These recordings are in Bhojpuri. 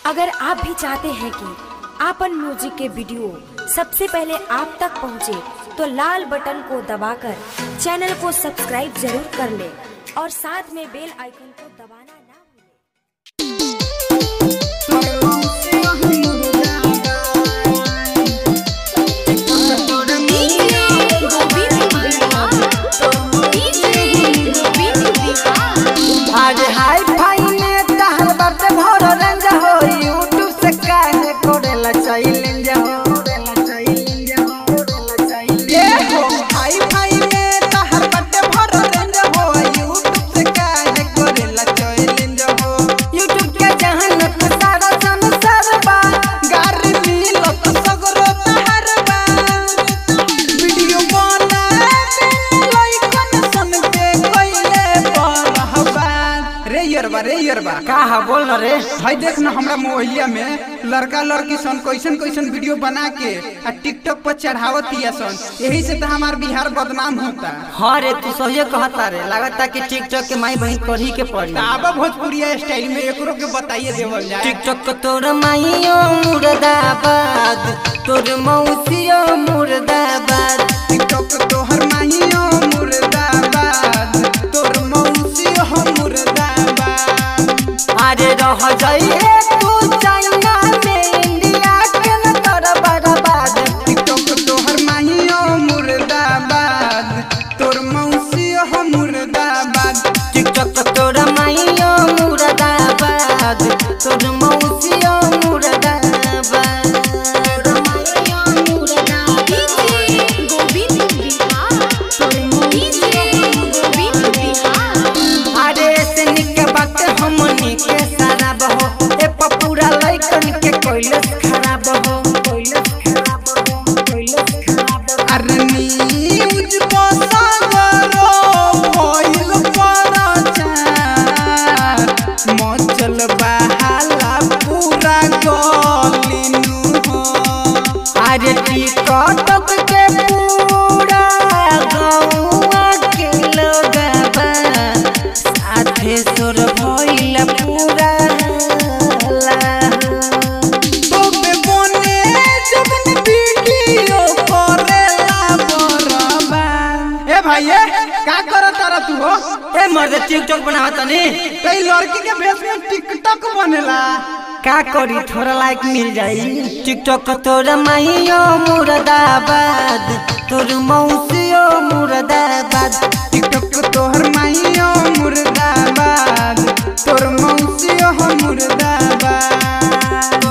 अगर आप भी चाहते हैं कि आपन म्यूजिक के वीडियो सबसे पहले आप तक पहुंचे, तो लाल बटन को दबाकर चैनल को सब्सक्राइब जरूर कर ले और साथ में बेल आइकन को दबाना ना भूलें। आज हाई फाई में तहर बाटे भर रेंज हो यूट्यूब से काहे कोरेला चैलेंज हो ये हो हाई फाई में तहर बाटे भर रेंज हो यूट्यूब से काहे कोरेला चैलेंज हो यूट्यूब के जहानत सारा संसार बा गारी मिलत सगरो तहर बा वीडियो बनावे लाइकन सन के कइले परहबा रे यरबा रे यरबा का हा बोल न रे भाई देख ना हमरा मोहल्ला में लड़का लड़की सन कैसन कैसन वीडियो बना के आ टिकटॉक पर चढ़ावतिया सन यही से तो हमार बिहार बदनाम होता हाँ रे तू सही कहता रे लगता कि टिकटॉक के माई बहन पढ़ी के पड़ी आबा भोजपुरिया स्टाइल में एकरो के बताइए देवल जाए टिकटॉक को तोर माइयो मुर्दाबाद तोर मौसियो मुर्दाबाद टिकटॉक तोहर माहियो मुर्दाबाद तोर मौसी हो मुर्दाबाद अरे रह जाइए तू चाइना में इंडिया के न तोर बर्बाद टिकटॉक तोहर माहियो मुर्दाबाद तोर मौसी हो मुर्दाबाद टिकटॉक को तोर माइयो मुर्दाबाद तोर मौसियो मुर्दाबाद अरे से निके बात हमनी के सारा बहो ए पपूरा लइकन के कोइलस खराब हो कोइलस खराब हो कोइलस खराब हो अरे न्यूज पसागरो भइल परचार मचल बहाला पूरा गलिनु हो अरे टिकटक के पूरा गौआ के लोगबा साथे सुर भइल पूरा हल्ला। तोबे बने जबन वीडियो करेला बरबा ए भाई ए का करत तारा तू हो ए मर्द टिकटॉक बनावा तनी कई लड़की के भेष में टिकटॉक बनेला का करी थोड़ा लाइक मिल जाई टिकटॉक तोर माहियो मुर्दाबाद तोर मौसियो मुर्दाबाद टिकटॉक तोहर माहियो मुर्दाबाद तोर मौसी हो मुर्दाबाद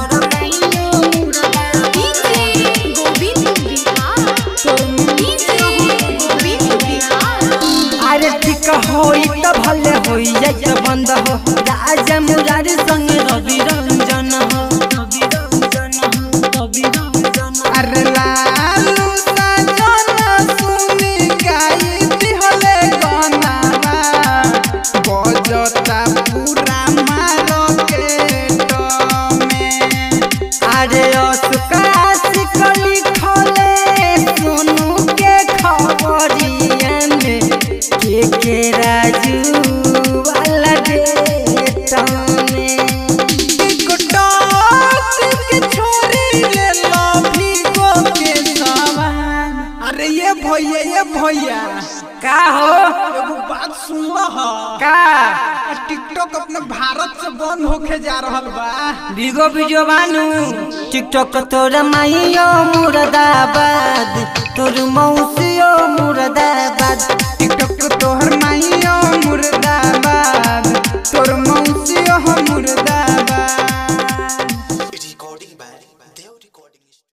अरे ठीक होई त भले होई जाई त बंद हो राजा मुरारी संग रवि रंजन हो रवि रंजन हो रवि रंजन हो। अरे लालू साजन सुनी गाई दिहले गाना बजता पूरा मार्केट में अरे असुका सिकली खोले सोनू के खबरिया में के के राजू वाला डेटा में टिकटॉक के छोरी ले लो भीगो के सामान अरे ये भैया ये भैया का हो एगो बात सुन हो का टिकटॉक अपने भारत से बंद होके जा रहल बा बिगो बिजो बानू टिकटॉक तोर माइयो मुर्दाबाद तोर मौसियो मुर्दाबाद टिकटॉक तोहर माहियो मुर्दाबाद